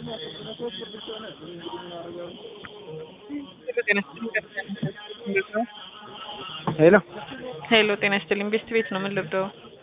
ሄሎ ሄሎ ጤና ይስጥልኝ። ቤስት ቤት ነው። ምን ልርዳው?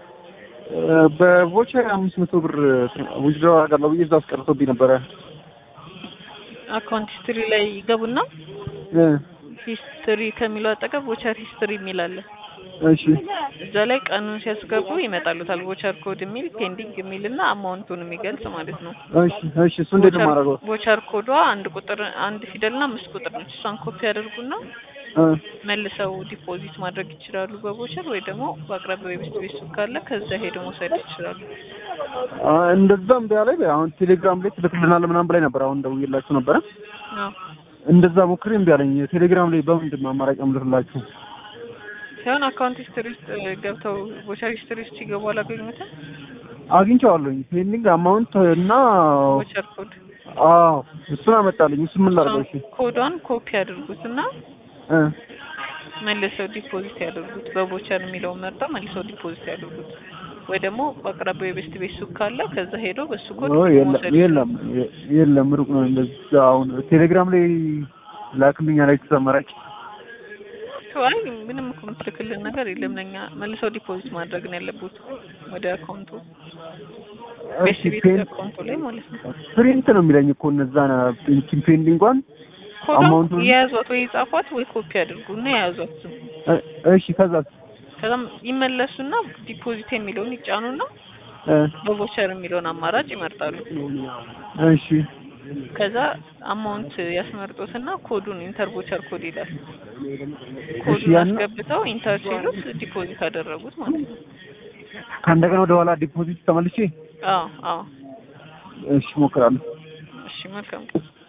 በቮቸር አምስት መቶ ብር ውጅድሮ አደርጋለሁ ብዬ እዛ አስቀርቶብኝ ነበረ። አካውንት ሂስትሪ ላይ ይገቡና እ ሂስትሪ ከሚለው አጠገብ ቮቸር ሂስትሪ የሚል አለ። እሺ እዛ ላይ ቀኑን ሲያስገቡ ይመጣሉታል። ቮቸር ኮድ የሚል ፔንዲንግ የሚል እና አማውንቱን የሚገልጽ ማለት ነው። እሺ እሺ እሱ እንዴት ነው የማደርገው? ቮቸር ኮዷ አንድ ቁጥር አንድ ፊደልና አምስት ቁጥር ነች። እሷን ኮፒ ያደርጉና እ መልሰው ዲፖዚት ማድረግ ይችላሉ በቮቸር ወይ ደግሞ በአቅራቢያው የቤስት ቤት ሱቅ ካለ ከዛ ሄደው መውሰድ ይችላሉ። አ እንደዛም ቢያ ላይ አሁን ቴሌግራም ላይ ትልክልናል ምናምን ብላኝ ነበር። አሁን ደውዬላችሁ ነበረ። አዎ እንደዛ ሞክሬ እምቢ አለኝ። ቴሌግራም ላይ በምንድን ነው አማራጭ የምልክላችሁ? ሲሆን አካውንት ሂስትሪ ውስጥ ገብተው ቮቸር ሂስትሪ ውስጥ ሲገቡ አላገኙትም። አግኝቼዋለሁኝ ፔንዲንግ አማውንት እና ቮቸር ኮድ አዎ እሱን አመጣልኝ። እሱ ምን ላድርገው? እሺ ኮዷን ኮፒ ያድርጉትና እ መልሰው ዲፖዚት ያደርጉት። በቮቸር የሚለውን መርጠው መልሰው ዲፖዚት ያደርጉት። ወይ ደግሞ በአቅራቢያው የቤስት ቤት ሱቅ ካለ ከዛ ሄደው በሱ ኮድ ኦ የለም መውሰድ የለም የ- የለም ሩቅ ነው። እንደዛ አሁን ቴሌግራም ላይ ላክልኛ ላይ ተሰመራጭ አይ ምንም እኮ የምትልክልን ነገር የለም። ለኛ መልሰው ዲፖዚት ማድረግ ነው ያለቡት ወደ አካውንቱ ቤስት ቤት አካውንቱ ላይ ማለት ነው። ፕሪንት ነው የሚለኝ እኮ እነዛ ፔንዲንጓን ኮዷን አማውንቱን- የያዟት ወይ ጻፏት ወይ ኮፒ አድርጉና የያዟት ዝም እ- እሺ ከዛ ከዛም ይመለሱና ዲፖዚት የሚለውን ይጫኑና በቮቸር የሚለውን አማራጭ ይመርጣሉ። እሺ ከዛ አማውንት ያስመርጡትና ኮዱን ኢንተር ቮቸር ኮድ ይላል። ኮዱን ያን- አስገብተው ኢንተር ሲሉት ዲፖዚት አደረጉት ማለት ነው። ከእንደገና ወደ ኋላ ዲፖዚት ተመልሼ አዎ አዎ። እሺ እሞክራለሁ። እሺ መልካም